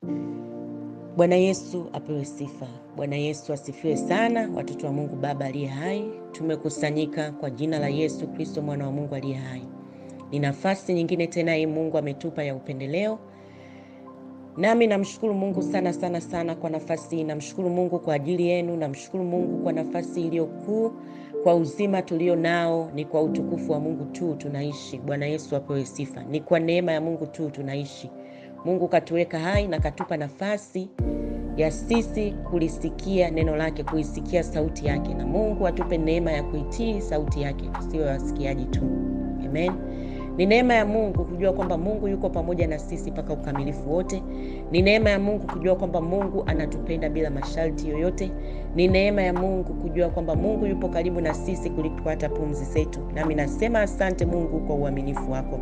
Bwana Yesu apewe sifa. Bwana Yesu asifiwe sana. Watoto wa Mungu Baba aliye hai, tumekusanyika kwa jina la Yesu Kristo mwana wa Mungu aliye hai. Ni nafasi nyingine tena hii Mungu ametupa ya upendeleo, nami namshukuru Mungu sana sana sana kwa nafasi hii. Namshukuru Mungu kwa ajili yenu, namshukuru Mungu kwa nafasi iliyokuu, kwa uzima tulio nao. Ni kwa utukufu wa Mungu tu tunaishi. Bwana Yesu apewe sifa. Ni kwa neema ya Mungu tu tunaishi. Mungu katuweka hai na katupa nafasi ya sisi kulisikia neno lake, kuisikia sauti yake, na Mungu atupe neema ya kuitii sauti yake, tusiwe wasikiaji tu. Amen. Ni neema ya Mungu kujua kwamba Mungu yuko pamoja na sisi mpaka ukamilifu wote. Ni neema ya Mungu kujua kwamba Mungu anatupenda bila masharti yoyote. Ni neema ya Mungu kujua kwamba Mungu yupo karibu na sisi kuliko hata pumzi zetu. Nami nasema asante Mungu kwa uaminifu wako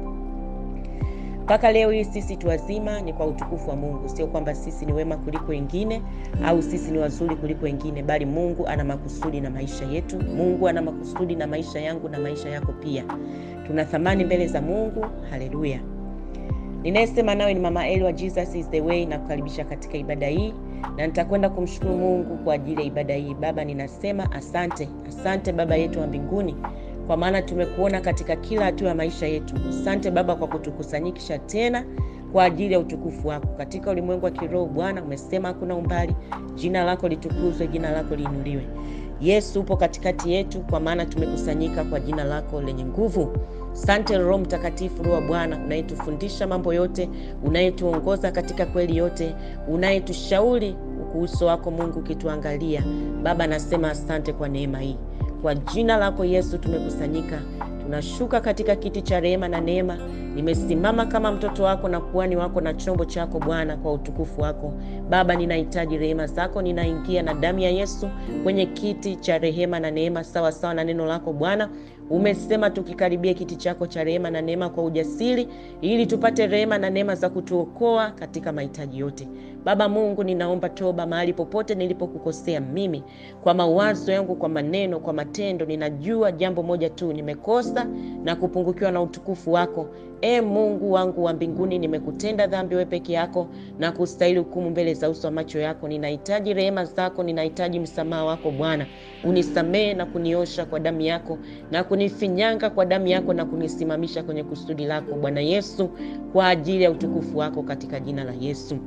mpaka leo hii sisi tu wazima ni kwa utukufu wa Mungu. Sio kwamba sisi ni wema kuliko wengine au sisi ni wazuri kuliko wengine, bali Mungu ana makusudi na maisha yetu. Mungu ana makusudi na maisha yangu na maisha yako pia. Tuna thamani mbele za Mungu. Haleluya! Ninayesema nawe ni Mama Eli wa Jesus is the way, na kukaribisha katika ibada hii, na nitakwenda kumshukuru Mungu kwa ajili ya ibada hii. Baba, ninasema asante, asante Baba yetu wa mbinguni kwa maana tumekuona katika kila hatua ya maisha yetu. Asante Baba kwa kutukusanyikisha tena kwa ajili ya utukufu wako katika ulimwengu wa kiroho. Bwana, umesema hakuna umbali. Jina lako litukuzwe, jina lako liinuliwe. Yesu, upo katikati yetu, kwa maana tumekusanyika kwa jina lako lenye nguvu. Asante Roho Mtakatifu, Roho wa Bwana unayetufundisha mambo yote, unayetuongoza katika kweli yote, unayetushauri uso wako Mungu ukituangalia. Baba, nasema asante kwa neema hii kwa jina lako Yesu tumekusanyika, tunashuka katika kiti cha rehema na neema. Nimesimama kama mtoto wako na kuhani wako na chombo chako Bwana, kwa utukufu wako Baba. Ninahitaji rehema zako, ninaingia na damu ya Yesu kwenye kiti cha rehema na neema, sawa sawa na neno lako Bwana. Umesema tukikaribia kiti chako cha rehema na neema kwa ujasiri, ili tupate rehema na neema za kutuokoa katika mahitaji yote. Baba Mungu, ninaomba toba mahali popote nilipokukosea mimi, kwa mawazo yangu, kwa maneno, kwa matendo. Ninajua jambo moja tu, nimekosa na kupungukiwa na utukufu wako. E Mungu wangu wa mbinguni, nimekutenda dhambi wewe peke yako na kustahili hukumu mbele za uso wa macho yako. Ninahitaji rehema zako, ninahitaji msamaha wako Bwana. Unisamehe na kuniosha kwa damu yako na kunifinyanga kwa damu yako na kunisimamisha kwenye kusudi lako Bwana Yesu, kwa ajili ya utukufu wako, katika jina la Yesu.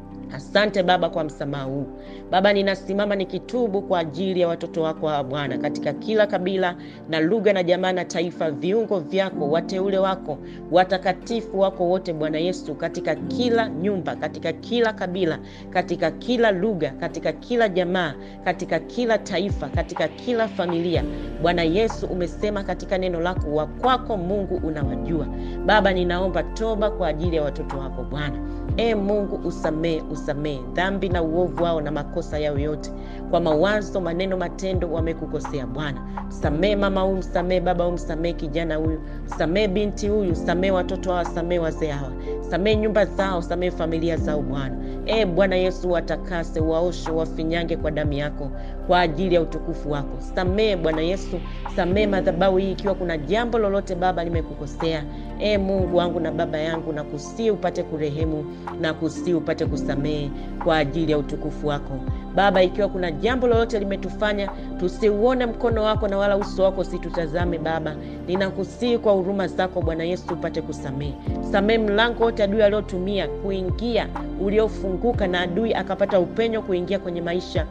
Asante Baba kwa msamaha huu Baba, ninasimama nikitubu kwa ajili ya watoto wako wa Bwana katika kila kabila na lugha na jamaa na taifa, viungo vyako, wateule wako, watakatifu wako wote Bwana Yesu, katika kila nyumba, katika kila kabila, katika kila lugha, katika kila jamaa, katika kila taifa, katika kila familia. Bwana Yesu, umesema katika neno lako, wa kwako Mungu unawajua. Baba, ninaomba toba kwa ajili ya watoto wako Bwana. E Mungu, usamee usamee dhambi na uovu wao na makosa yao yote, kwa mawazo, maneno, matendo wamekukosea Bwana. Msamee mama huyu, msamee baba huyu, msamee kijana huyu, msamee binti huyu, samee watoto hawa, samee wazee hawa, samee nyumba zao, samee familia zao Bwana. E Bwana Yesu, watakase, waoshe, wafinyange kwa damu yako kwa ajili ya utukufu wako. Samee Bwana Yesu, samee madhabahu hii ikiwa kuna jambo lolote Baba limekukosea. E Mungu wangu na Baba yangu, na kusii upate kurehemu na kusii upate kusamehe kwa ajili ya utukufu wako Baba. Ikiwa kuna jambo lolote limetufanya tusiuone mkono wako na wala uso wako situtazame Baba, ninakusii kwa huruma zako Bwana Yesu upate kusamehe. Samehe mlango wote adui aliotumia kuingia uliofunguka, na adui akapata upenyo kuingia kwenye maisha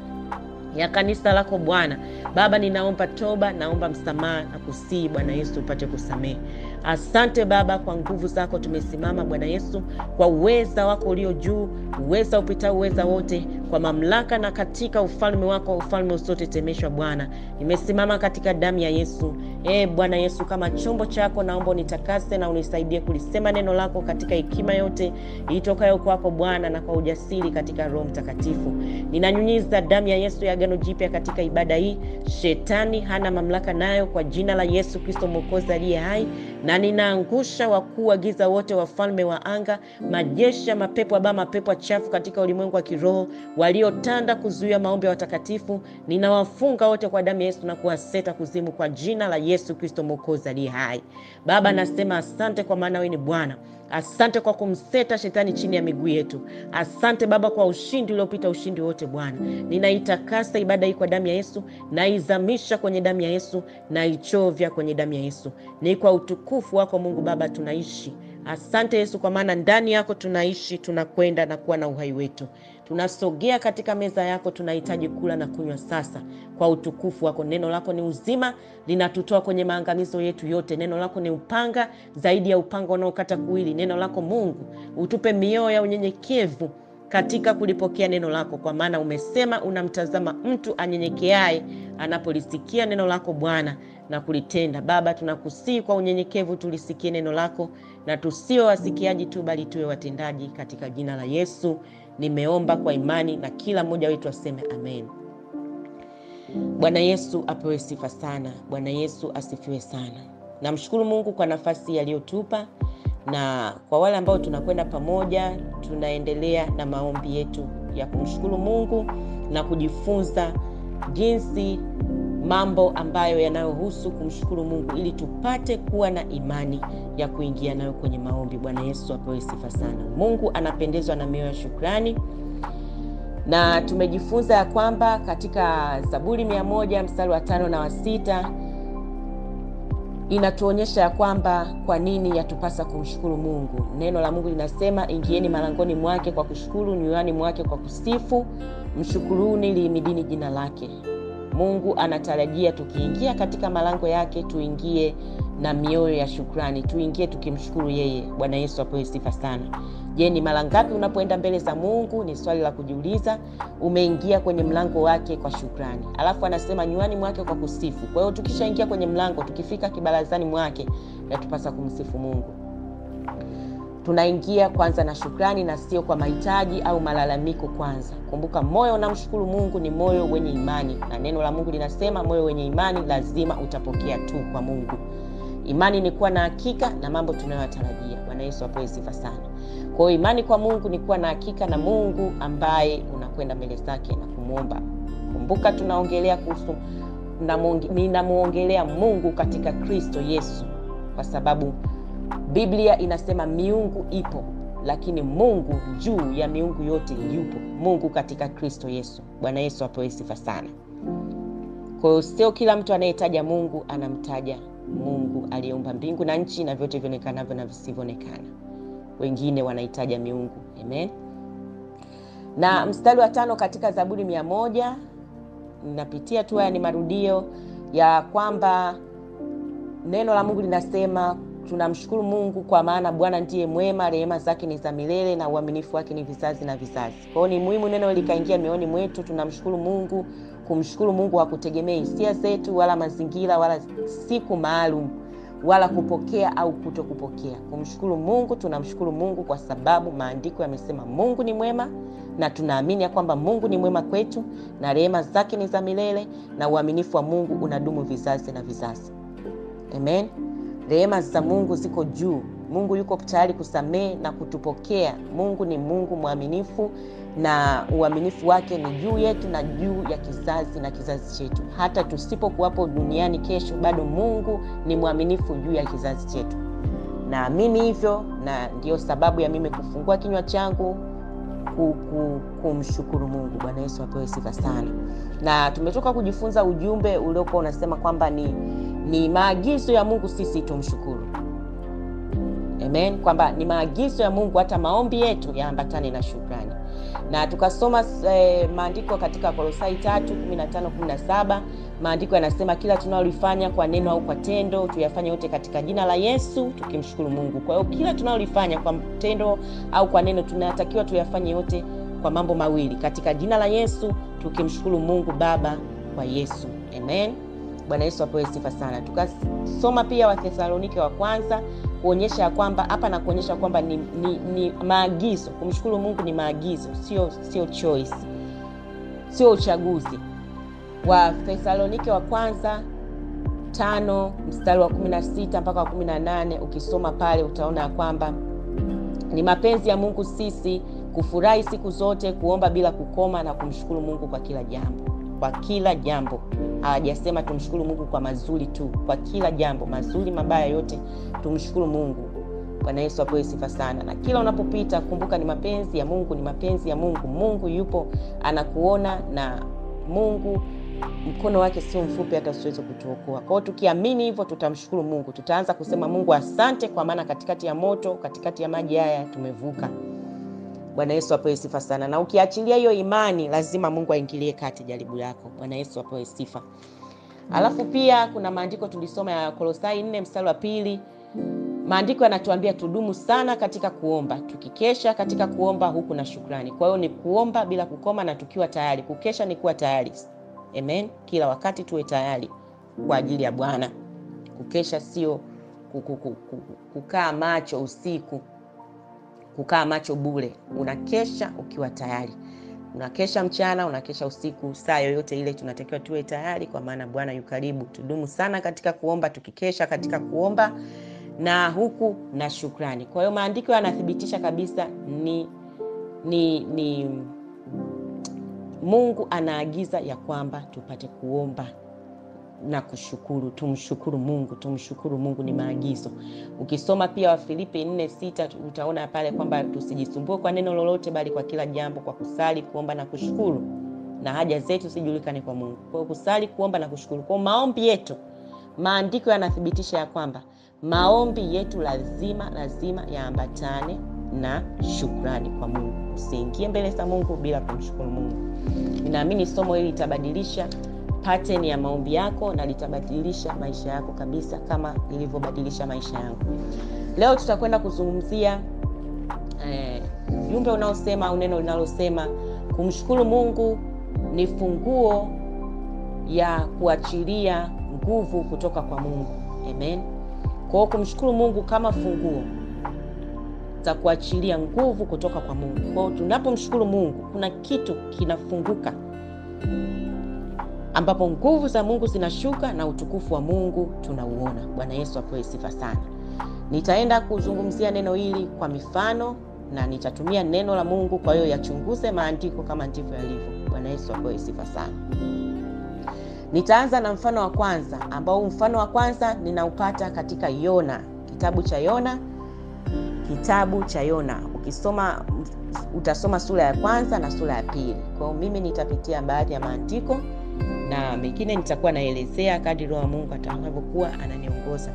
ya kanisa lako Bwana. Baba, ninaomba toba, naomba msamaha na kusii Bwana Yesu upate kusamehe. Asante Baba, kwa nguvu zako tumesimama Bwana Yesu, kwa uweza wako ulio juu, uweza upitao uweza wote, kwa mamlaka na katika ufalme wako, ufalme usiotetemeshwa Bwana. Nimesimama katika damu ya Yesu. E Bwana Yesu, kama chombo chako, naomba unitakase na unisaidie kulisema neno lako katika hekima yote itokayo kwako Bwana, na kwa ujasiri katika Roho Mtakatifu. Ninanyunyiza damu ya Yesu ya Agano Jipya katika ibada hii. Shetani hana mamlaka nayo, kwa jina la Yesu Kristo Mwokozi aliye hai na ninaangusha wakuu wa giza wote, wafalme wa anga, majeshi ya mapepo aba mapepo chafu katika ulimwengu wa kiroho waliotanda kuzuia maombi ya watakatifu. Ninawafunga wote kwa damu ya Yesu na kuwaseta kuzimu kwa jina la Yesu Kristo Mwokozi aliye hai. Baba, nasema asante kwa maana wewe ni Bwana. Asante kwa kumseta shetani chini ya miguu yetu. Asante Baba kwa ushindi uliopita ushindi wote. Bwana, ninaitakasa ibada hii kwa damu ya Yesu, naizamisha kwenye damu ya Yesu, naichovya kwenye damu ya Yesu. Ni kwa utukufu wako Mungu Baba tunaishi. Asante Yesu, kwa maana ndani yako tunaishi, tunakwenda na kuwa na uhai wetu. Tunasogea katika meza yako, tunahitaji kula na kunywa sasa kwa utukufu wako. Neno lako ni uzima, linatutoa kwenye maangamizo yetu yote. Neno lako ni upanga zaidi ya upanga unaokata kuwili. Neno lako Mungu, utupe mioyo ya unyenyekevu katika kulipokea neno lako, kwa maana umesema unamtazama mtu anyenyekeaye anapolisikia neno lako Bwana na kulitenda. Baba, tunakusihi kwa unyenyekevu tulisikie neno lako na tusio wasikiaji tu, bali tuwe watendaji, katika jina la Yesu nimeomba kwa imani, na kila mmoja wetu aseme amen. Bwana Yesu apewe sifa sana. Bwana Yesu asifiwe sana. Namshukuru Mungu kwa nafasi aliyotupa, na kwa wale ambao tunakwenda pamoja, tunaendelea na maombi yetu ya kumshukuru Mungu na kujifunza jinsi mambo ambayo yanayohusu kumshukuru Mungu ili tupate kuwa na imani ya kuingia nayo kwenye maombi. Bwana Yesu apewe sifa sana. Mungu anapendezwa na mioyo ya shukrani, na tumejifunza ya kwamba katika Zaburi mia moja mstari wa tano na wa sita inatuonyesha ya kwamba kwa nini yatupasa kumshukuru Mungu. Neno la Mungu linasema, ingieni malangoni mwake kwa kushukuru, nywani mwake kwa kusifu, mshukuruni, lihimidini jina lake. Mungu anatarajia tukiingia katika malango yake tuingie na mioyo ya shukrani, tuingie tukimshukuru yeye. Bwana Yesu apewe sifa sana. Je, ni mara ngapi unapoenda mbele za Mungu? Ni swali la kujiuliza. Umeingia kwenye mlango wake kwa shukrani, alafu anasema nywani mwake kwa kusifu. Kwa hiyo tukishaingia kwenye mlango, tukifika kibarazani mwake, yatupasa kumsifu Mungu. Tunaingia kwanza na shukrani na sio kwa mahitaji au malalamiko kwanza. Kumbuka, moyo unamshukuru Mungu ni moyo wenye imani, na neno la Mungu linasema moyo wenye imani lazima utapokea tu kwa Mungu. Imani ni kuwa na hakika na mambo tunayotarajia. Bwana Yesu apewe sifa sana. Kwa hiyo imani kwa Mungu ni kuwa na hakika na Mungu ambaye unakwenda mbele zake na kumwomba. Kumbuka tunaongelea kuhusu, ninamwongelea Mungu katika Kristo Yesu, kwa sababu Biblia inasema miungu ipo, lakini Mungu juu ya miungu yote yupo, Mungu katika Kristo Yesu. Bwana Yesu apewe sifa sana. Kwa hiyo sio kila mtu anayetaja Mungu anamtaja Mungu aliyeumba mbingu na nchi na vyote vionekanavyo na visivyoonekana. Wengine wanaitaja miungu. Amen. Na mstari wa tano katika Zaburi mia moja ninapitia tu, haya ni marudio ya kwamba neno la Mungu linasema tunamshukuru Mungu kwa maana Bwana ndiye mwema, rehema zake ni za milele na uaminifu wake ni vizazi na vizazi. Kwa hiyo ni muhimu neno likaingia mioyoni mwetu. Tunamshukuru Mungu. Kumshukuru Mungu hakutegemea hisia zetu wala mazingira wala siku maalum wala kupokea au kuto kupokea. Kumshukuru Mungu, tunamshukuru Mungu kwa sababu maandiko yamesema Mungu ni mwema, na tunaamini ya kwamba Mungu ni mwema kwetu na rehema zake ni za milele na uaminifu wa Mungu unadumu vizazi na vizazi. Amen. Rehema za Mungu ziko juu. Mungu yuko tayari kusamehe na kutupokea. Mungu ni Mungu mwaminifu na uaminifu wake ni juu yetu na juu ya kizazi na kizazi chetu. Hata tusipokuwapo duniani kesho, bado Mungu ni mwaminifu juu ya kizazi chetu. Naamini hivyo, na ndiyo sababu ya mimi kufungua kinywa changu kumshukuru Mungu. Bwana Yesu apewe sifa sana. Na tumetoka kujifunza ujumbe uliokuwa unasema kwamba ni ni maagizo ya Mungu sisi tumshukuru. Amen, kwamba ni maagizo ya Mungu hata maombi yetu yaambatane na shukrani. Na tukasoma eh, maandiko katika Kolosai 3:15 17. Maandiko yanasema kila tunalolifanya kwa neno au kwa tendo tuyafanye yote katika jina la Yesu tukimshukuru Mungu. Kwa hiyo kila tunalolifanya kwa tendo au kwa neno tunatakiwa tuyafanye yote kwa mambo mawili, katika jina la Yesu tukimshukuru Mungu Baba kwa Yesu. Amen. Bwana Yesu apewe sifa sana. Tukasoma pia Wathesalonike wa kwanza kuonyesha ya kwamba hapa na kuonyesha kwamba ni, ni, ni maagizo. Kumshukuru Mungu ni maagizo, sio sio choice, sio uchaguzi. Wathesalonike wa kwanza tano mstari wa 16 mpaka wa 18, ukisoma pale utaona ya kwamba ni mapenzi ya Mungu sisi kufurahi siku zote, kuomba bila kukoma na kumshukuru Mungu kwa kila jambo kwa kila jambo. Hawajasema tumshukuru Mungu kwa mazuri tu, kwa kila jambo, mazuri mabaya yote tumshukuru Mungu. Bwana Yesu apewe sifa sana. Na kila unapopita kumbuka, ni mapenzi ya Mungu, ni mapenzi ya Mungu. Mungu yupo anakuona, na Mungu mkono wake sio mfupi hata usiweze kutuokoa. Kwa hiyo tukiamini hivyo, tutamshukuru Mungu, tutaanza kusema Mungu asante, kwa maana katikati ya moto, katikati ya maji haya tumevuka. Bwana Yesu apewe sifa sana. Na ukiachilia hiyo imani, lazima Mungu aingilie kati jaribu yako. Bwana Yesu apewe sifa. Alafu pia kuna maandiko tulisoma ya Kolosai 4 mstari wa pili. Maandiko yanatuambia tudumu sana katika kuomba, tukikesha katika kuomba huku na shukrani. Kwa hiyo ni kuomba bila kukoma na tukiwa tayari. Kukesha ni kuwa tayari. Amen. Kila wakati tuwe tayari kwa ajili ya Bwana. Kukesha sio kukaa macho usiku, kukaa macho bure. Unakesha ukiwa tayari, unakesha mchana, unakesha usiku, saa yoyote ile tunatakiwa tuwe tayari, kwa maana Bwana yu karibu. Tudumu sana katika kuomba, tukikesha katika kuomba na huku na shukrani. Kwa hiyo maandiko yanathibitisha kabisa ni, ni, ni Mungu anaagiza ya kwamba tupate kuomba na kushukuru. Tumshukuru Mungu, tumshukuru Mungu, ni maagizo. Ukisoma pia Wafilipi 4:6 utaona pale kwamba tusijisumbue kwa neno lolote, bali kwa kila jambo kwa kusali, kuomba na kushukuru, na haja zetu zijulikane kwa Mungu. Kwa hiyo kusali, kuomba na kushukuru. Kwa maombi yetu, maandiko yanathibitisha ya kwamba maombi yetu lazima lazima yaambatane na shukrani kwa Mungu. Usiingie mbele za Mungu bila kumshukuru Mungu. Ninaamini somo hili litabadilisha pattern ya maombi yako na litabadilisha maisha yako kabisa, kama ilivyobadilisha maisha yangu. Leo tutakwenda kuzungumzia ujumbe eh, unaosema au neno linalosema kumshukuru Mungu ni funguo ya kuachilia nguvu kutoka kwa Mungu. Amen. Kwa hiyo kumshukuru Mungu kama funguo za kuachilia nguvu kutoka kwa Mungu. Kwa hiyo tunapomshukuru Mungu kuna kitu kinafunguka ambapo nguvu za Mungu zinashuka na utukufu wa Mungu tunauona. Bwana Yesu apewe sifa sana. Nitaenda kuzungumzia neno hili kwa mifano na nitatumia neno la Mungu, kwa hiyo yachunguze maandiko kama ndivyo yalivyo. Bwana Yesu apewe sifa sana. Nitaanza na mfano wa kwanza ambao mfano wa kwanza ninaupata katika Yona, kitabu cha Yona, kitabu cha Yona. Ukisoma utasoma sura ya kwanza na sura ya pili. Kwa hiyo mimi nitapitia baadhi ya maandiko na mengine nitakuwa naelezea kadri Roho wa Mungu atakavyokuwa ananiongoza.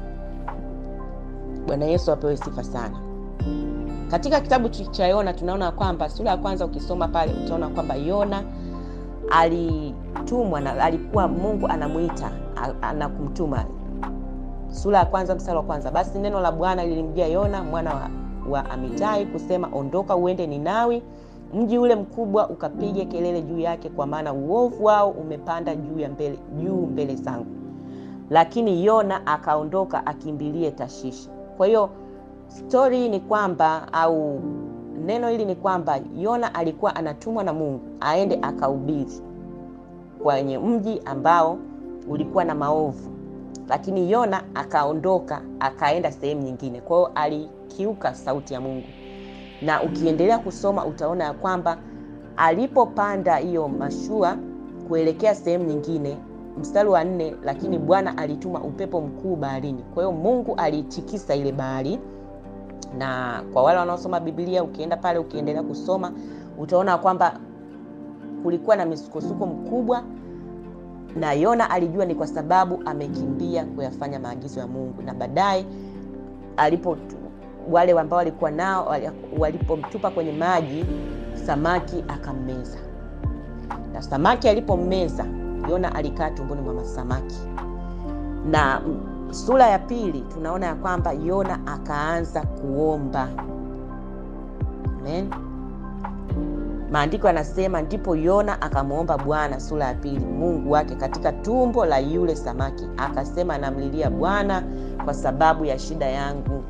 Bwana Yesu apewe sifa sana. Katika kitabu cha Yona tunaona kwamba sura ya kwanza ukisoma pale utaona kwamba Yona alitumwa na alikuwa Mungu anamuita anakumtuma. Sura ya kwanza mstari wa kwanza, basi neno la Bwana lilimjia Yona mwana wa, wa Amitai kusema, ondoka uende Ninawi mji ule mkubwa ukapige kelele juu yake, kwa maana uovu wao umepanda juu ya mbele juu mbele zangu. Lakini Yona akaondoka akimbilie Tashishi. Kwa hiyo stori hii ni kwamba au neno hili ni kwamba Yona alikuwa anatumwa na Mungu aende akahubiri kwenye mji ambao ulikuwa na maovu, lakini Yona akaondoka akaenda sehemu nyingine. Kwa hiyo alikiuka sauti ya Mungu na ukiendelea kusoma utaona ya kwamba alipopanda hiyo mashua kuelekea sehemu nyingine, mstari wa nne, lakini Bwana alituma upepo mkuu baharini. Kwa hiyo Mungu aliitikisa ile bahari, na kwa wale wanaosoma Biblia, ukienda pale ukiendelea kusoma utaona kwamba kulikuwa na misukosuko mkubwa, na Yona alijua ni kwa sababu amekimbia kuyafanya maagizo ya Mungu, na baadaye alipo wale ambao walikuwa nao walipomtupa kwenye maji, samaki akammeza, na samaki alipommeza Yona alikaa tumboni mwa samaki. Na sura ya pili tunaona ya kwamba Yona akaanza kuomba. Amen. Maandiko yanasema ndipo Yona akamwomba Bwana, sura ya pili, Mungu wake katika tumbo la yule samaki, akasema, namlilia Bwana kwa sababu ya shida yangu.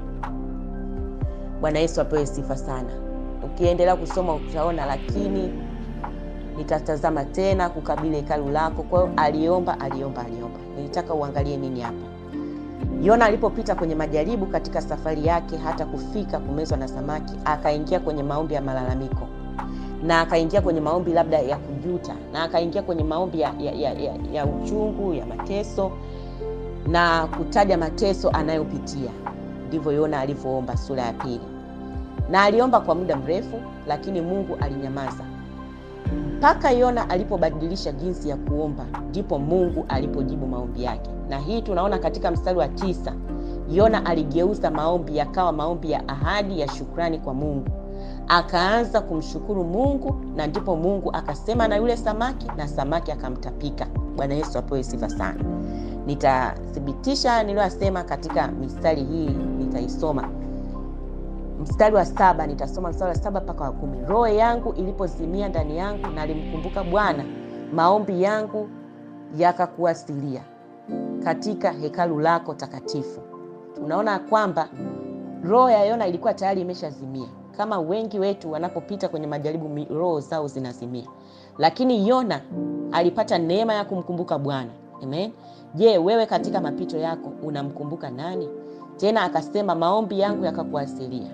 Bwana Yesu apewe sifa sana. Ukiendelea kusoma utaona, lakini nitatazama tena kukabili hekalu lako. Kwa hiyo aliomba, aliomba, aliomba. Nilitaka uangalie nini hapa. Yona alipopita kwenye majaribu katika safari yake hata kufika kumezwa na samaki, akaingia kwenye maombi ya malalamiko na akaingia kwenye maombi labda ya kujuta na akaingia kwenye maombi ya, ya, ya, ya, ya uchungu ya mateso na kutaja mateso anayopitia ndivyo Yona alivyoomba, sura ya pili. Na aliomba kwa muda mrefu, lakini Mungu alinyamaza mpaka Yona alipobadilisha jinsi ya kuomba, ndipo Mungu alipojibu maombi yake. Na hii tunaona katika mstari wa tisa, Yona aligeuza maombi yakawa maombi ya ahadi ya shukrani kwa Mungu, akaanza kumshukuru Mungu, na ndipo Mungu akasema na yule samaki na samaki akamtapika. Bwana Yesu apewe sifa sana. Nitathibitisha niliyosema katika mistari hii, nitaisoma mstari wa saba nitasoma mstari wa saba mpaka wa kumi. Roho yangu ilipozimia ndani yangu, nalimkumbuka Bwana, maombi yangu yakakuasilia katika hekalu lako takatifu. Tunaona kwamba roho ya Yona ilikuwa tayari imeshazimia, kama wengi wetu wanapopita kwenye majaribu roho zao zinazimia, lakini Yona alipata neema ya kumkumbuka Bwana. Amen. Je, wewe katika mapito yako unamkumbuka nani? Tena akasema maombi yangu yakakuasilia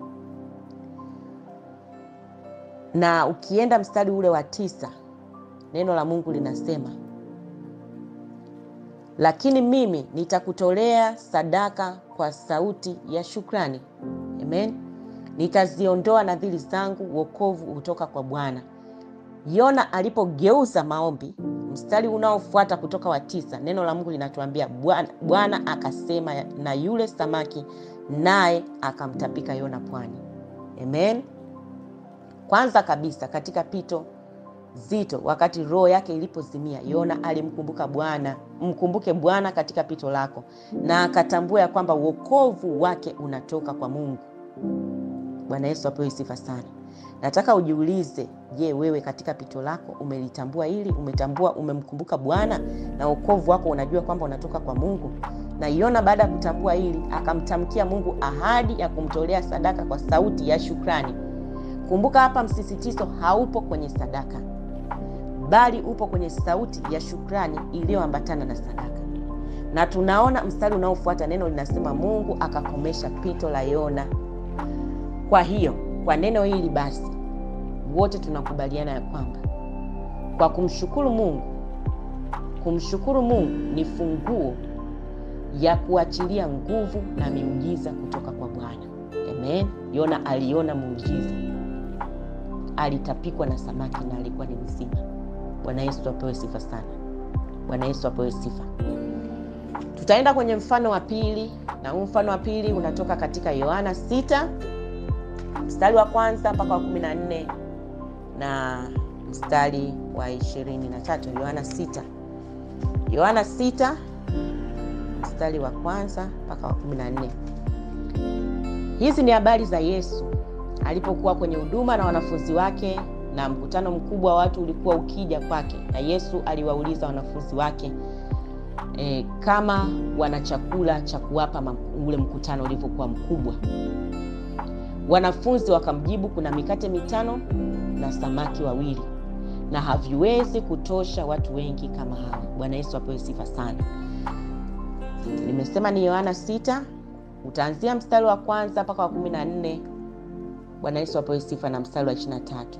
na ukienda mstari ule wa tisa, neno la Mungu linasema lakini mimi nitakutolea sadaka kwa sauti ya shukrani. Amen. Nitaziondoa nadhiri zangu, wokovu hutoka kwa Bwana. Yona alipogeuza maombi, mstari unaofuata kutoka wa tisa, neno la Mungu linatuambia Bwana akasema na yule samaki, naye akamtapika Yona pwani. Amen. Kwanza kabisa katika pito zito, wakati roho yake ilipozimia, Yona alimkumbuka Bwana. Mkumbuke Bwana katika pito lako, na akatambua ya kwamba wokovu wake unatoka kwa Mungu. Bwana Yesu apewe sifa sana. Nataka ujiulize, je, wewe katika pito lako umelitambua hili? Umetambua, umemkumbuka Bwana na wokovu wako unajua kwamba unatoka kwa Mungu? Na Yona baada ya kutambua hili, akamtamkia Mungu ahadi ya kumtolea sadaka kwa sauti ya shukrani. Kumbuka hapa msisitizo haupo kwenye sadaka, bali upo kwenye sauti ya shukrani iliyoambatana na sadaka. Na tunaona mstari unaofuata neno linasema Mungu akakomesha pito la Yona. Kwa hiyo kwa neno hili basi, wote tunakubaliana ya kwamba kwa kumshukuru Mungu, kumshukuru Mungu ni funguo ya kuachilia nguvu na miujiza kutoka kwa Bwana. Amen. Yona aliona muujiza alitapikwa na samaki na alikuwa ni mzima. Bwana Yesu apewe sifa sana. Bwana Yesu apewe sifa. Tutaenda kwenye mfano wa pili, na huu mfano wa pili unatoka katika Yohana sita mstari wa kwanza mpaka wa kumi na nne na mstari wa ishirini na tatu Yohana sita Yohana sita mstari wa kwanza mpaka wa kumi na nne Hizi ni habari za Yesu alipokuwa kwenye huduma na wanafunzi wake, na mkutano mkubwa wa watu ulikuwa ukija kwake, na Yesu aliwauliza wanafunzi wake e, kama wana chakula cha kuwapa ule mkutano ulivyokuwa mkubwa. Wanafunzi wakamjibu, kuna mikate mitano na samaki wawili, na haviwezi kutosha watu wengi kama hawa. Bwana Yesu apewe sifa sana. Nimesema ni Yohana sita, utaanzia mstari wa kwanza mpaka wa kumi na nne. Bwana Yesu apewe sifa na mstari wa ishirini na tatu.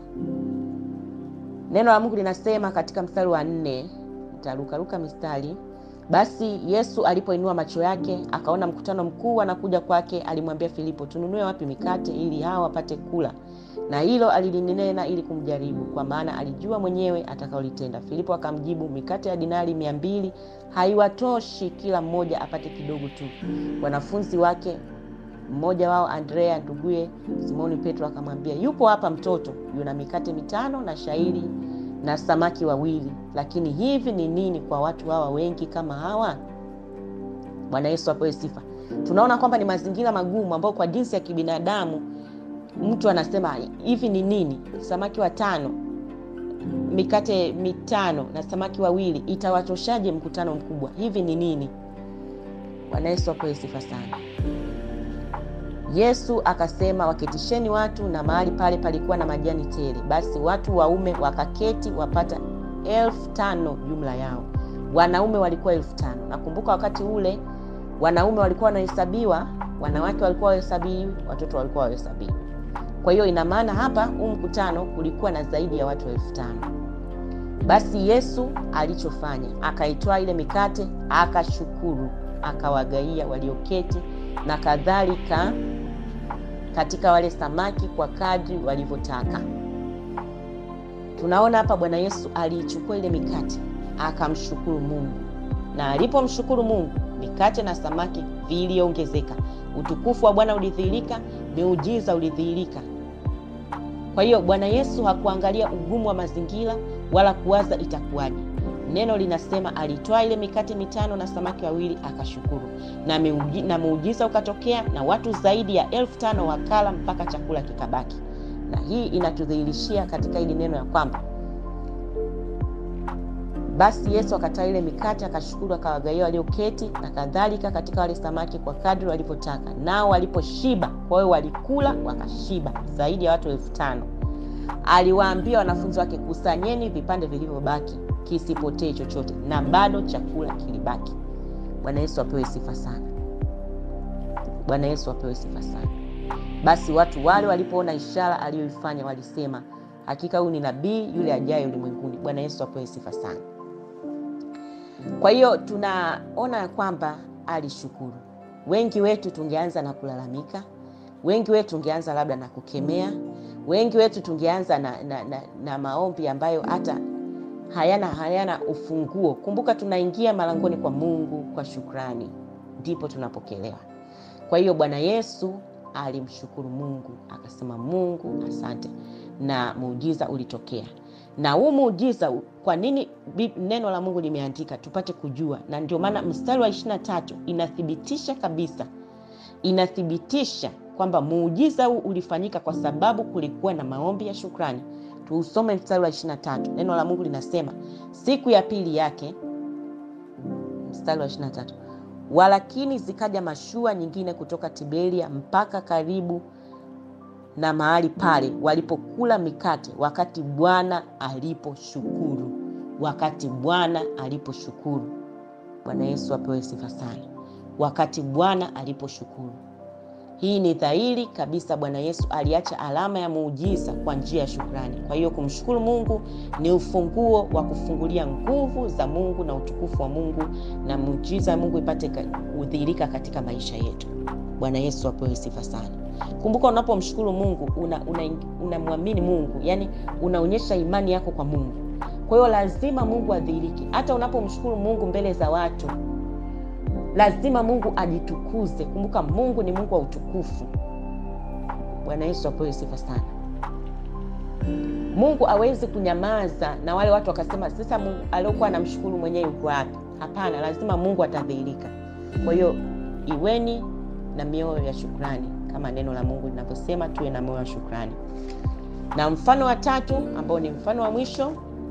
Neno la Mungu linasema katika mstari wa nne, nitarukaruka mistari. Basi Yesu alipoinua macho yake akaona mkutano mkuu anakuja kwake, alimwambia Filipo, tununue wapi mikate ili hao wapate kula? Na hilo alilinena ili kumjaribu, kwa maana alijua mwenyewe atakaolitenda. Filipo akamjibu, mikate ya dinari mia mbili haiwatoshi kila mmoja apate kidogo tu. Wanafunzi wake mmoja wao Andrea nduguye Simoni Petro akamwambia, yupo hapa mtoto yuna mikate mitano na shairi na samaki wawili, lakini hivi ni nini kwa watu hawa wengi kama hawa? Bwana Yesu apewe sifa. Tunaona kwamba ni mazingira magumu ambayo kwa jinsi ya kibinadamu mtu anasema hivi ni nini, samaki watano, mikate mitano na samaki wawili, itawatoshaje mkutano mkubwa? Hivi ni nini? Bwana Yesu apewe sifa sana. Yesu akasema, waketisheni watu, na mahali pale palikuwa na majani tele. Basi watu waume wakaketi wapata elfu tano jumla yao, wanaume walikuwa elfu tano. Nakumbuka wakati ule wanaume walikuwa wanahesabiwa, wanawake walikuwa wahesabiwi, watoto walikuwa wahesabiwi. Kwa hiyo ina maana hapa huu mkutano kulikuwa na zaidi ya watu elfu tano. Basi Yesu alichofanya akaitoa ile mikate, akashukuru, akawagaia walioketi na kadhalika katika wale samaki kwa kadri walivyotaka. Tunaona hapa Bwana Yesu aliichukua ile mikate akamshukuru Mungu, na alipomshukuru Mungu mikate na samaki viliongezeka, utukufu wa Bwana ulidhihirika, miujiza ulidhihirika. Kwa hiyo Bwana Yesu hakuangalia ugumu wa mazingira wala kuwaza itakuwaje. Neno linasema alitoa ile mikate mitano na samaki wawili akashukuru, na, miuji, na muujiza ukatokea, na watu zaidi ya elfu tano wakala mpaka chakula kikabaki. Na hii inatudhihirishia katika hili neno ya kwamba basi Yesu akatoa ile mikate akashukuru, akawagawia walioketi na kadhalika katika wale samaki kwa kadri walivyotaka, nao waliposhiba, kwa hiyo walikula wakashiba, zaidi ya watu elfu tano. Aliwaambia wanafunzi wake, kusanyeni vipande vilivyobaki, kisipotee chochote, na bado chakula kilibaki. Bwana Yesu apewe sifa sana. Bwana Yesu apewe sifa sana. Basi watu wale walipoona ishara aliyoifanya walisema, hakika huyu ni nabii yule ajaye ulimwenguni. Bwana Yesu apewe sifa sana. Kwa hiyo tunaona ya kwamba alishukuru. Wengi wetu tungeanza na kulalamika, wengi wetu tungeanza labda na kukemea, wengi wetu tungeanza na, na, na, na maombi ambayo hata hayana hayana ufunguo. Kumbuka, tunaingia malangoni kwa Mungu kwa shukrani, ndipo tunapokelewa. Kwa hiyo Bwana Yesu alimshukuru Mungu akasema, Mungu asante, na muujiza ulitokea na huu muujiza, kwa nini neno la Mungu limeandika tupate kujua, na ndio maana mstari wa ishirini na tatu inathibitisha kabisa, inathibitisha kwamba muujiza huu ulifanyika kwa sababu kulikuwa na maombi ya shukrani. Tuusome mstari wa ishirini na tatu neno la Mungu linasema, siku ya pili yake, mstari wa ishirini na tatu walakini zikaja mashua nyingine kutoka Tiberia mpaka karibu na mahali pale walipokula mikate, wakati Bwana aliposhukuru. Wakati Bwana aliposhukuru. Bwana Yesu apewe sifa sana. Wakati Bwana aliposhukuru, hii ni dhahiri kabisa. Bwana Yesu aliacha alama ya muujiza kwa njia ya shukrani. Kwa hiyo kumshukuru Mungu ni ufunguo wa kufungulia nguvu za Mungu na utukufu wa Mungu na muujiza wa Mungu ipate kudhihirika katika maisha yetu. Bwana Yesu apewe sifa sana. Kumbuka, unapomshukuru Mungu unamwamini una, una Mungu, yani unaonyesha imani yako kwa Mungu. Kwa hiyo lazima Mungu adhihirike. Hata unapomshukuru Mungu mbele za watu, lazima Mungu ajitukuze. Kumbuka, Mungu ni Mungu wa utukufu. Bwana Yesu apewe sifa sana. Mungu hawezi kunyamaza na wale watu wakasema, sasa Mungu aliokuwa anamshukuru mwenyewe yuko wapi? Hapana, lazima Mungu atadhihirika. Kwa hiyo iweni na mioyo ya shukrani kama neno la Mungu linavyosema tuwe na moyo wa shukrani. Na mfano wa tatu ambao ni mfano wa mwisho,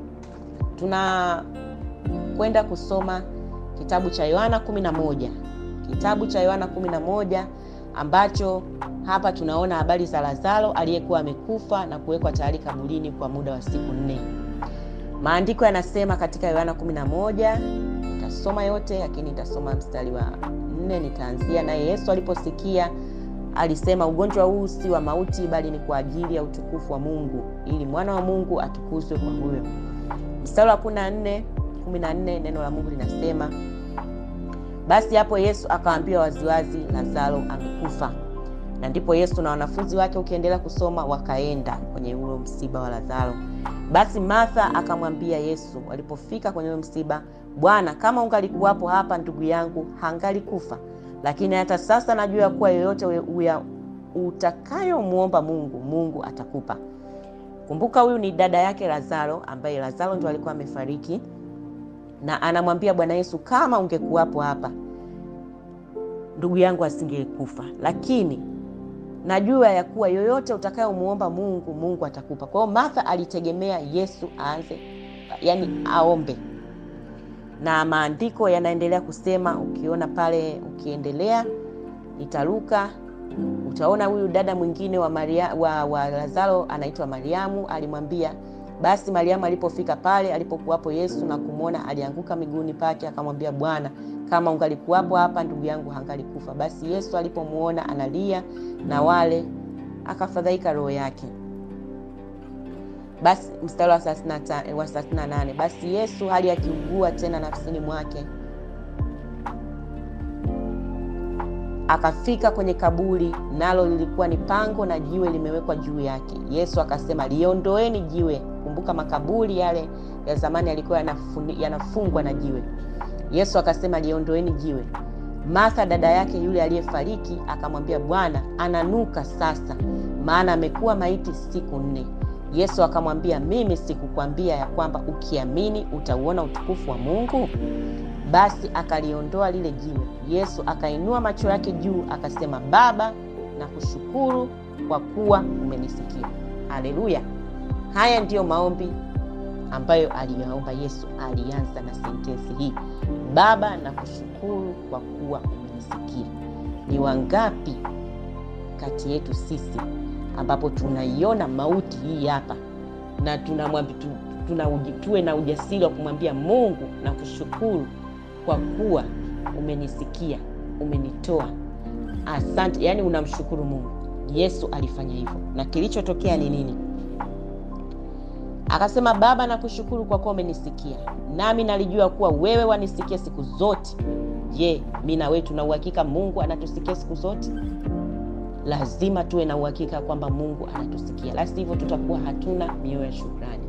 tunakwenda kusoma kitabu cha Yohana 11, kitabu cha Yohana 11 ambacho hapa tunaona habari za Lazaro aliyekuwa amekufa na kuwekwa tayari kaburini kwa muda wa siku nne. Maandiko yanasema katika Yohana 11, nitasoma yote lakini nitasoma mstari wa nne, nitaanzia naye. Yesu aliposikia alisema, ugonjwa huu si wa mauti, bali ni kwa ajili ya utukufu wa Mungu, ili mwana wa Mungu atukuzwe kwa huyo. Mstari wa 14, 14, neno la Mungu linasema basi hapo Yesu akawaambia waziwazi, Lazaro amekufa. Na ndipo Yesu na wanafunzi wake, ukiendelea kusoma, wakaenda kwenye ule msiba wa Lazaro. Basi Martha akamwambia Yesu walipofika kwenye ule msiba, Bwana, kama ungalikuwapo hapa, ndugu yangu hangalikufa. Lakini hata sasa najua kuwa yoyote utakayomwomba Mungu, Mungu atakupa. Kumbuka, huyu ni dada yake Lazaro, ambaye Lazaro ndo alikuwa amefariki na anamwambia Bwana Yesu, kama ungekuwapo hapa ndugu yangu asingekufa, lakini najua ya kuwa yoyote utakayomuomba Mungu, Mungu atakupa. Kwa hiyo Martha alitegemea Yesu aanze, yani aombe, na maandiko yanaendelea kusema, ukiona pale, ukiendelea nitaruka, utaona huyu dada mwingine wa Maria, wa, wa Lazaro anaitwa Mariamu, alimwambia basi Mariamu alipofika pale alipokuwapo Yesu na kumwona, alianguka miguuni pake, akamwambia Bwana, kama ungalikuwapo hapa ndugu yangu hangalikufa. Basi Yesu alipomwona analia na wale, akafadhaika roho yake. Basi mstari wa 38, basi Yesu hali akiugua tena nafsini mwake Akafika kwenye kaburi, nalo lilikuwa ni pango na jiwe limewekwa juu yake. Yesu akasema, liondoeni jiwe. Kumbuka makaburi yale ya zamani yalikuwa yanafungwa na jiwe. Yesu akasema, liondoeni jiwe. Martha dada yake yule aliyefariki akamwambia, Bwana, ananuka sasa, maana amekuwa maiti siku nne. Yesu akamwambia, mimi sikukwambia ya kwamba ukiamini utauona utukufu wa Mungu? Basi akaliondoa lile jiwe. Yesu akainua macho yake juu akasema, Baba, na kushukuru kwa kuwa umenisikia. Haleluya! Haya ndiyo maombi ambayo aliyaomba Yesu. Alianza na sentensi hii, Baba, na kushukuru kwa kuwa umenisikia. Ni wangapi kati yetu sisi ambapo tunaiona mauti hii hapa na tunamwambia tuna, tuwe na ujasiri wa kumwambia Mungu na kushukuru kwa kuwa umenisikia, umenitoa, asante. Yaani unamshukuru Mungu. Yesu alifanya hivyo, na kilichotokea ni nini? Akasema, Baba, nakushukuru kwa kuwa umenisikia, nami nalijua kuwa wewe wanisikia siku zote. Je, mi na wewe tuna uhakika Mungu anatusikia siku zote? Lazima tuwe na uhakika kwamba Mungu anatusikia, la sivyo tutakuwa hatuna mioyo ya shukrani,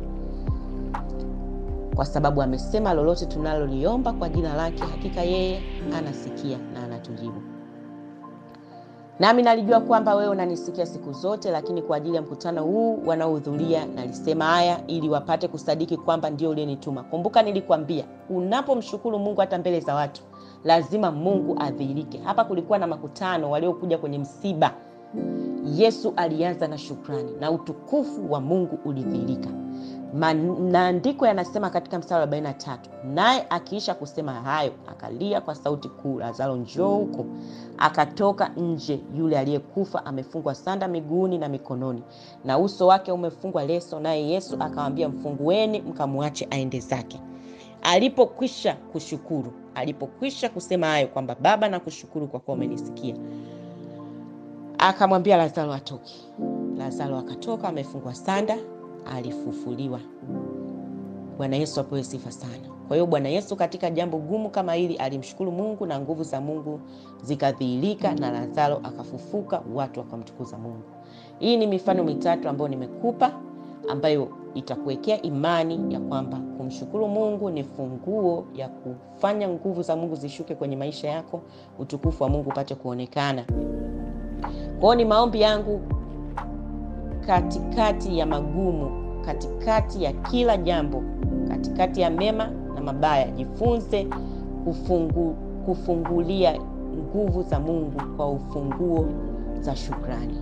kwa sababu amesema lolote tunaloliomba kwa jina lake, hakika yeye anasikia na anatujibu. Nami nalijua kwamba wewe unanisikia siku zote, lakini kwa ajili ya mkutano huu wanaohudhuria nalisema haya ili wapate kusadiki kwamba ndio uliyenituma. Kumbuka nilikwambia, unapomshukuru Mungu hata mbele za watu lazima Mungu adhihirike. Hapa kulikuwa na makutano waliokuja kwenye msiba. Yesu alianza na shukrani na utukufu wa Mungu ulidhihirika. Maandiko yanasema katika mstari wa 43, naye akiisha kusema hayo akalia kwa sauti kuu, Lazaro, njoo huko. Akatoka nje yule aliyekufa amefungwa sanda miguuni na mikononi, na uso wake umefungwa leso, naye Yesu akamwambia, mfungueni mkamwache aende zake. Alipokwisha kushukuru, alipokwisha kusema hayo kwamba Baba, nakushukuru kwa kuwa umenisikia, akamwambia Lazaro atoke. Lazaro akatoka amefungwa sanda, alifufuliwa. Bwana Yesu apewe sifa sana. Kwa hiyo Bwana Yesu katika jambo gumu kama hili alimshukuru Mungu na nguvu za Mungu zikadhihirika na Lazaro akafufuka, watu wakamtukuza Mungu. Hii ni mifano mitatu ambayo nimekupa ambayo itakuwekea imani ya kwamba kumshukuru Mungu ni funguo ya kufanya nguvu za Mungu zishuke kwenye maisha yako, utukufu wa Mungu upate kuonekana. Kwa hiyo ni maombi yangu katikati ya magumu, katikati ya kila jambo, katikati ya mema na mabaya, jifunze kufungu, kufungulia nguvu za Mungu kwa ufunguo za shukrani.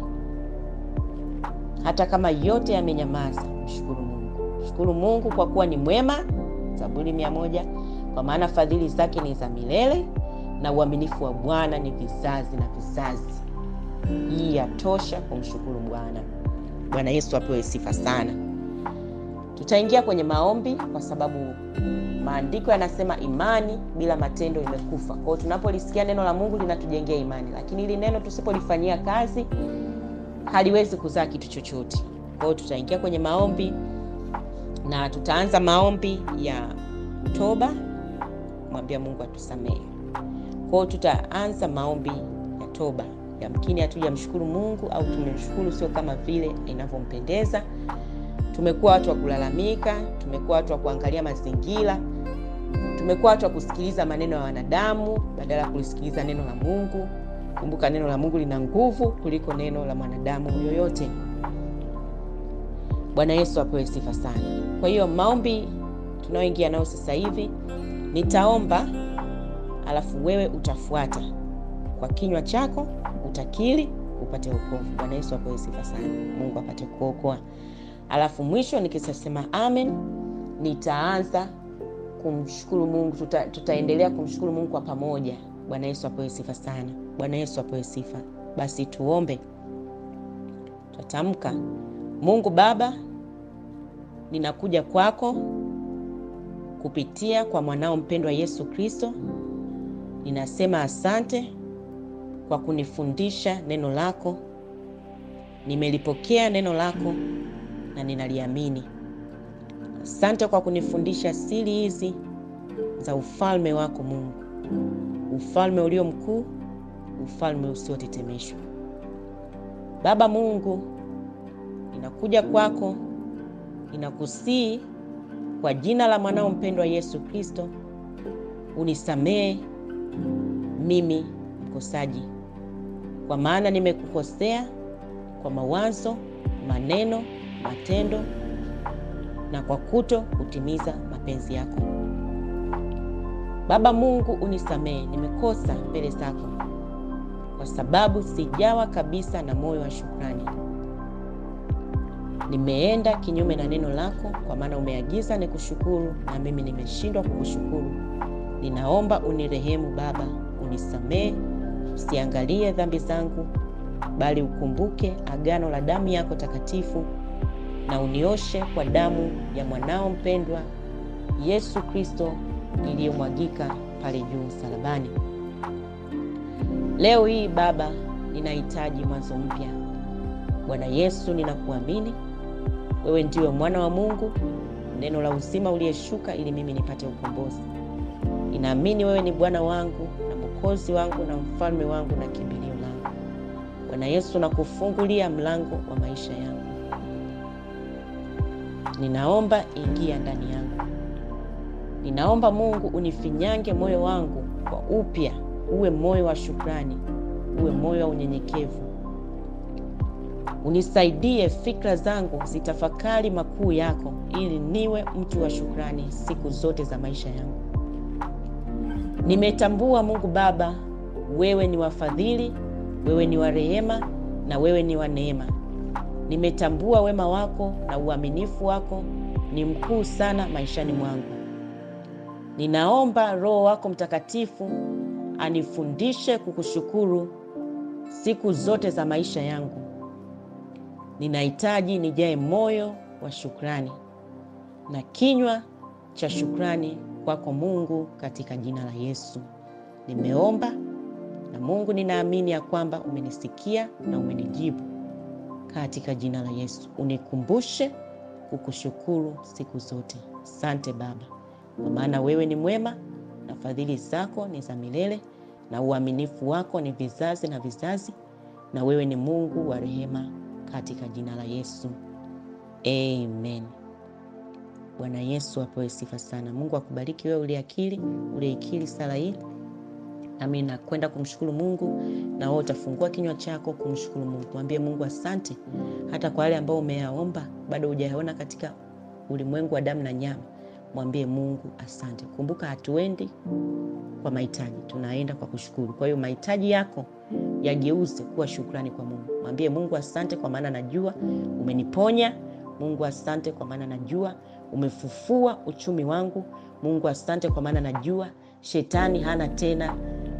Hata kama yote yamenyamaza, mshukuru Mungu. Shukuru Mungu kwa kuwa ni mwema, Zaburi mia moja, kwa maana fadhili zake ni za milele na uaminifu wa Bwana ni vizazi na vizazi. Hii yatosha kumshukuru Bwana. Bwana Yesu apewe sifa sana. Tutaingia kwenye maombi kwa sababu maandiko yanasema imani bila matendo imekufa. Kwa hiyo tunapolisikia neno la Mungu linatujengea imani, lakini hili neno tusipolifanyia kazi haliwezi kuzaa kitu chochote. Kwa hiyo tutaingia kwenye maombi na tutaanza maombi ya toba, kumwambia Mungu atusamehe. Kwa hiyo tutaanza maombi ya toba. Yamkini hatujamshukuru Mungu au tumemshukuru sio kama vile inavyompendeza. Tumekuwa watu wa kulalamika, tumekuwa watu wa kuangalia mazingira, tumekuwa watu wa kusikiliza maneno ya wanadamu badala ya kulisikiliza neno la Mungu. Kumbuka neno la Mungu lina nguvu kuliko neno la mwanadamu yoyote. Bwana Yesu apewe sifa sana. Kwa hiyo maombi tunayoingia nayo sasa hivi, nitaomba alafu wewe utafuata kwa kinywa chako, utakiri upate wokovu. Bwana Yesu apewe sifa sana, Mungu apate kuokoa. Alafu mwisho nikisema amen, nitaanza kumshukuru Mungu. Tuta, tutaendelea kumshukuru Mungu kwa pamoja. Bwana Yesu apewe sifa sana. Bwana Yesu apewe sifa. Basi tuombe. Tutatamka. Mungu Baba, ninakuja kwako kupitia kwa mwanao mpendwa Yesu Kristo. Ninasema asante kwa kunifundisha neno lako. Nimelipokea neno lako na ninaliamini. Asante kwa kunifundisha siri hizi za ufalme wako Mungu, ufalme ulio mkuu, ufalme usiotetemeshwa. Baba Mungu, ninakuja kwako, ninakusii kwa jina la mwanao mpendwa Yesu Kristo, unisamehe mimi mkosaji, kwa maana nimekukosea kwa mawazo, maneno, matendo na kwa kuto kutimiza mapenzi yako. Baba Mungu, unisamehe, nimekosa mbele zako kwa sababu sijawa kabisa na moyo wa shukrani. Nimeenda kinyume na neno lako, kwa maana umeagiza nikushukuru na mimi nimeshindwa kukushukuru. Ninaomba unirehemu Baba, unisamehe, usiangalie dhambi zangu, bali ukumbuke agano la damu yako takatifu na unioshe kwa damu ya mwanao mpendwa Yesu Kristo iliyomwagika pale juu msalabani. Leo hii Baba, ninahitaji mwanzo mpya. Bwana Yesu, ninakuamini wewe ndiwe mwana wa Mungu, neno la uzima uliyeshuka ili mimi nipate ukombozi. Ninaamini wewe ni Bwana wangu na Mwokozi wangu na mfalme wangu na kimbilio langu. Bwana Yesu, nakufungulia mlango wa maisha yangu. Ninaomba ingia ndani yangu. Ninaomba Mungu unifinyange moyo wangu kwa upya, uwe moyo wa shukrani, uwe moyo wa unyenyekevu. Unisaidie fikra zangu zitafakari makuu yako, ili niwe mtu wa shukrani siku zote za maisha yangu. Nimetambua Mungu Baba, wewe ni wafadhili, wewe ni wa rehema na wewe ni wa neema. Nimetambua wema wako na uaminifu wako ni mkuu sana maishani mwangu. Ninaomba Roho wako Mtakatifu anifundishe kukushukuru siku zote za maisha yangu. Ninahitaji nijae moyo wa shukrani na kinywa cha shukrani kwako Mungu, katika jina la Yesu nimeomba, na Mungu ninaamini ya kwamba umenisikia na umenijibu katika jina la Yesu. Unikumbushe kukushukuru siku zote. Asante Baba, kwa maana wewe ni mwema na fadhili zako ni za milele na uaminifu wako ni vizazi na vizazi, na wewe ni Mungu wa rehema katika jina la Yesu, amen. Bwana Yesu apewe sifa sana. Mungu akubariki wewe uliakili uliikili sala hii, nami nakwenda kumshukuru Mungu, na wewe utafungua kinywa chako kumshukuru Mungu. Mwambie Mungu asante, hata kwa wale ambao umeyaomba bado hujayaona katika ulimwengu wa damu na nyama. Mwambie Mungu asante. Kumbuka, hatuendi kwa mahitaji, tunaenda kwa kushukuru. Kwa hiyo mahitaji yako yageuze kuwa shukrani kwa Mungu. Mwambie Mungu asante, kwa maana najua umeniponya. Mungu asante, kwa maana najua umefufua uchumi wangu. Mungu asante, kwa maana najua shetani hana tena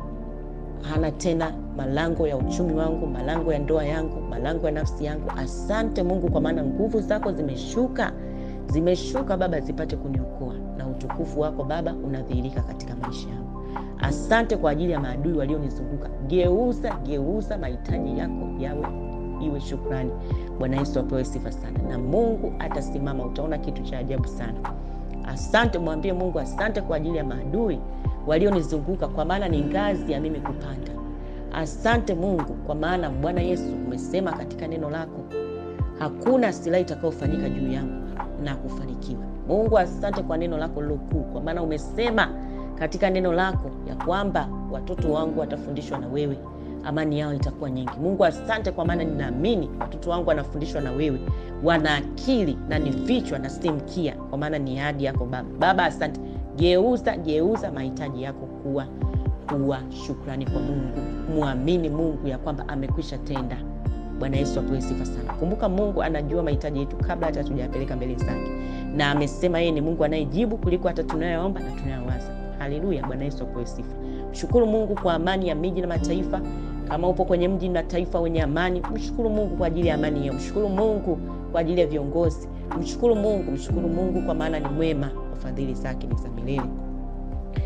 hana tena malango ya uchumi wangu, malango ya ndoa yangu, malango ya nafsi yangu. Asante Mungu, kwa maana nguvu zako zimeshuka zimeshuka Baba, zipate kuniokoa na utukufu wako Baba unadhihirika katika maisha yangu. Asante kwa ajili ya maadui walionizunguka. Geuza, geuza mahitaji yako yawe iwe shukrani. Bwana Yesu apewe sifa sana, na Mungu atasimama. Utaona kitu cha ajabu sana. Asante, mwambie Mungu asante kwa ajili ya maadui walionizunguka, kwa maana ni ngazi ya mimi kupanda. Asante Mungu, kwa maana Bwana Yesu umesema katika neno lako hakuna silaha itakayofanyika juu yangu na kufanikiwa. Mungu asante kwa neno lako lilokuu, kwa maana umesema katika neno lako ya kwamba watoto wangu watafundishwa na wewe, amani yao itakuwa nyingi. Mungu asante, kwa maana ninaamini watoto wangu wanafundishwa na wewe, wana akili na ni vichwa na si mkia, kwa maana ni ahadi yako Baba. Baba asante, geuza geuza mahitaji yako kuwa kuwa shukrani kwa Mungu. Mwamini Mungu ya kwamba amekwisha tenda. Bwana Yesu apewe sifa sana. Kumbuka Mungu anajua mahitaji yetu kabla hata tujapeleka mbele zake, na amesema yeye ni Mungu anayejibu kuliko hata tunayoomba na tunayowaza. Haleluya, Bwana Yesu apewe sifa. Mshukuru Mungu kwa amani ya miji na mataifa. Kama upo kwenye mji na taifa wenye amani, mshukuru Mungu kwa ajili ya amani hiyo. Mshukuru Mungu kwa ajili ya viongozi. Mshukuru Mungu, mshukuru Mungu kwa maana ni mwema, fadhili zake ni za milele.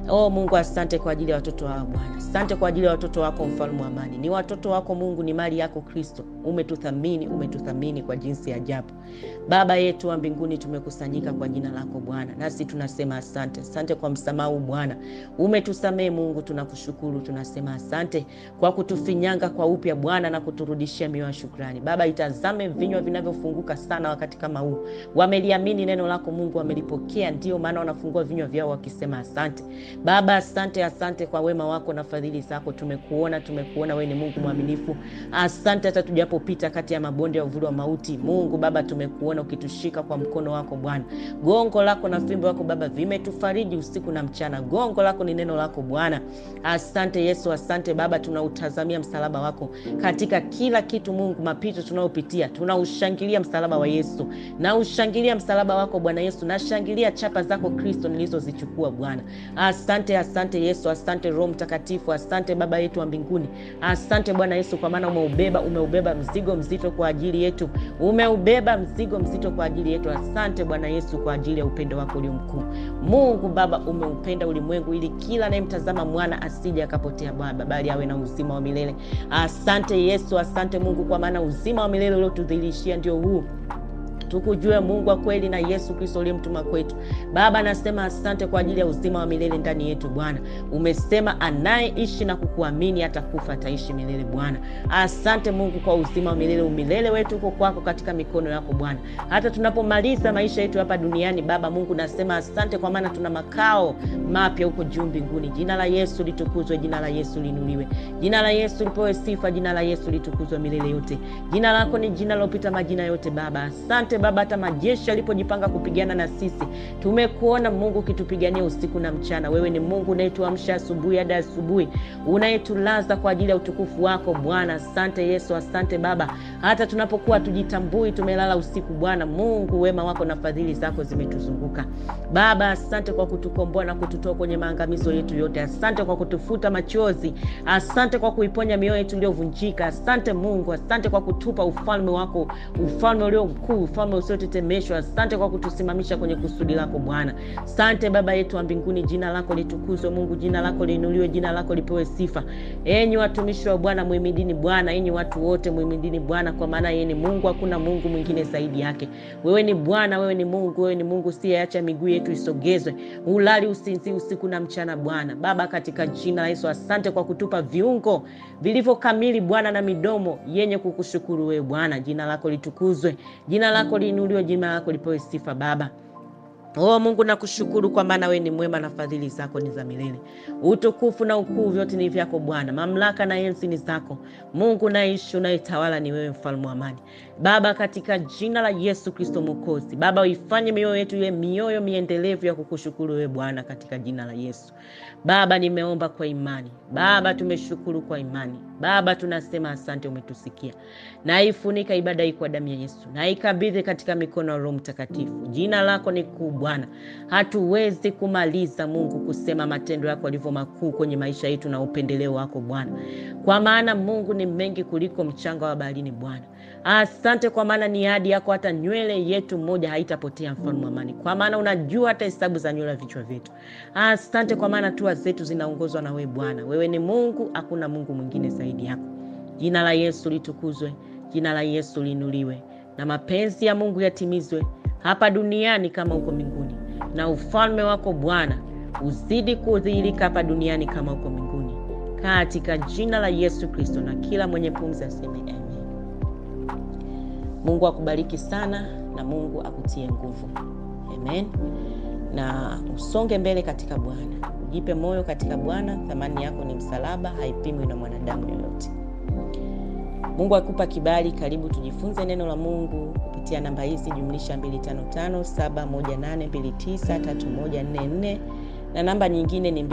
Oh Mungu, asante kwa ajili ya watoto wao Bwana, asante kwa ajili ya watoto wako, mfalme wa amani. Ni watoto wako Mungu, ni mali yako Kristo. Umetuthamini, umetuthamini kwa jinsi ya ajabu. Baba yetu wa mbinguni, tumekusanyika kwa jina lako Bwana, nasi tunasema asante. Asante kwa msamaha Bwana, umetusamehe Mungu, tunakushukuru. Tunasema asante kwa kutufinyanga kwa upya Bwana na kuturudishia mioyo ya shukrani. Baba, itazame vinywa vinavyofunguka sana wakati kama huu, wameliamini neno lako Mungu, wamelipokea, ndio maana wanafungua vinywa vyao wakisema asante. Baba, asante, asante kwa wema wako na fadhili zako. Tumekuona, tumekuona wewe ni Mungu mwaminifu. Asante hata tujapopita kati ya mabonde ya uvuli wa mauti. Mungu Baba, tumekuona ukitushika kwa mkono wako Bwana. Gongo lako na fimbo yako Baba vimetufariji usiku na mchana. Gongo lako ni neno lako Bwana. Asante Yesu, asante Baba, tunautazamia msalaba wako katika kila kitu. Mungu, mapito tunayopitia tunaushangilia msalaba wa Yesu, na ushangilia msalaba wako Bwana Yesu, nashangilia chapa zako Kristo nilizozichukua Bwana. Asante, asante Yesu, asante Roho Mtakatifu, asante Baba yetu wa mbinguni, asante Bwana Yesu, kwa maana umeubeba umeubeba mzigo mzito kwa ajili yetu, umeubeba mzigo mzito kwa ajili yetu. Asante Bwana Yesu kwa ajili ya upendo wako ulio mkuu. Mungu Baba, umeupenda ulimwengu ili kila anayemtazama mwana asije akapotea Bwana, bali awe na uzima wa milele. Asante Yesu, asante Mungu, kwa maana uzima wa milele uliotudhihirishia ndio huu tukujue Mungu wa kweli na Yesu Kristo uliyemtuma kwetu. Baba, nasema asante kwa ajili ya uzima wa milele ndani yetu Bwana. Umesema anayeishi na kukuamini atakufa ataishi milele Bwana. Asante Mungu kwa uzima wa milele. Umilele wetu uko kwako katika mikono yako Bwana. Hata tunapomaliza maisha yetu hapa duniani Baba Mungu, nasema asante kwa maana tuna makao mapya huko juu mbinguni. Jina la Yesu litukuzwe, jina la Yesu linuliwe, jina la Yesu lipewe sifa, jina la Yesu litukuzwe milele yote. Jina lako ni jina lilopita majina yote Baba. Asante Baba, hata majeshi yalipojipanga kupigana na sisi, tumekuona Mungu ukitupigania usiku na mchana. Wewe ni Mungu unayetuamsha asubuhi hadi asubuhi, unayetulaza kwa ajili ya utukufu wako Bwana. Asante Yesu, asante Baba, hata tunapokuwa tujitambui tumelala usiku Bwana Mungu, wema wako na fadhili zako zimetuzunguka Baba. Asante kwa kutukomboa na kututoa kwenye maangamizo yetu yote. Asante kwa kutufuta machozi, asante kwa kuiponya mioyo yetu iliyovunjika. Asante Mungu, asante kwa kutupa ufalme wako, ufalme ulio mkuu, ufalme usiotetemeshwa. Asante kwa kutusimamisha kwenye kusudi lako Bwana. Asante Baba yetu wa mbinguni, jina lako litukuzwe Mungu, jina lako liinuliwe, jina lako lipewe sifa. Enyi watumishi wa Bwana muhimidini Bwana, enyi watu wote muhimidini Bwana, kwa maana yeye ni Mungu, hakuna Mungu mwingine zaidi yake. Wewe ni Bwana, wewe ni Mungu, wewe ni Mungu usiyeacha miguu yetu isogezwe, ulali usinzi usiku na mchana Bwana. Baba, katika jina la Yesu, asante kwa kutupa viungo vilivyo kamili Bwana na midomo yenye kukushukuru wewe Bwana. Jina lako litukuzwe, jina lako liinuliwe, jina lako lipewe sifa Baba. Oh Mungu, nakushukuru kwa maana wewe ni mwema na fadhili zako ni za milele. Utukufu na ukuu vyote ni vyako Bwana, mamlaka na enzi ni zako. Mungu naishi unayetawala ni wewe, mfalme wa amani. Baba, katika jina la Yesu Kristo Mwokozi, Baba uifanye mioyo yetu iwe mioyo miendelevu ya kukushukuru wewe Bwana, katika jina la Yesu. Baba, nimeomba kwa imani. Baba, tumeshukuru kwa imani. Baba, tunasema asante, umetusikia. Naifunika ibada hii kwa damu ya Yesu, naikabidhi katika mikono ya Roho Mtakatifu. Jina lako ni kuu Bwana, hatuwezi kumaliza Mungu kusema matendo yako yalivyo makuu kwenye maisha yetu na upendeleo wako Bwana, kwa maana Mungu ni mengi kuliko mchanga wa baharini Bwana. Asante kwa maana ni ahadi yako, hata nywele yetu moja haitapotea, mfalme wa amani, kwa maana unajua hata hesabu za nywele vichwa vyetu. Asante kwa maana hatua zetu zinaongozwa na wewe Bwana. Wewe ni Mungu, hakuna Mungu mwingine zaidi yako. Jina la Yesu litukuzwe, jina la Yesu liinuliwe, na mapenzi ya Mungu yatimizwe hapa duniani kama huko mbinguni, na ufalme wako Bwana uzidi kudhihirika hapa duniani kama huko mbinguni, katika jina la Yesu Kristo, na kila mwenye pumzi aseme amen. Mungu akubariki sana na Mungu akutie nguvu. Amen. Na usonge mbele katika Bwana, ujipe moyo katika Bwana. Thamani yako ni msalaba, haipimwi na mwanadamu yoyote. Mungu akupa kibali. Karibu tujifunze neno la Mungu kupitia namba hizi jumlisha 255718293144 na namba nyingine ni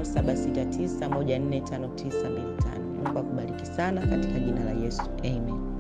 255769145925. Mungu akubariki sana katika jina la Yesu. Amen.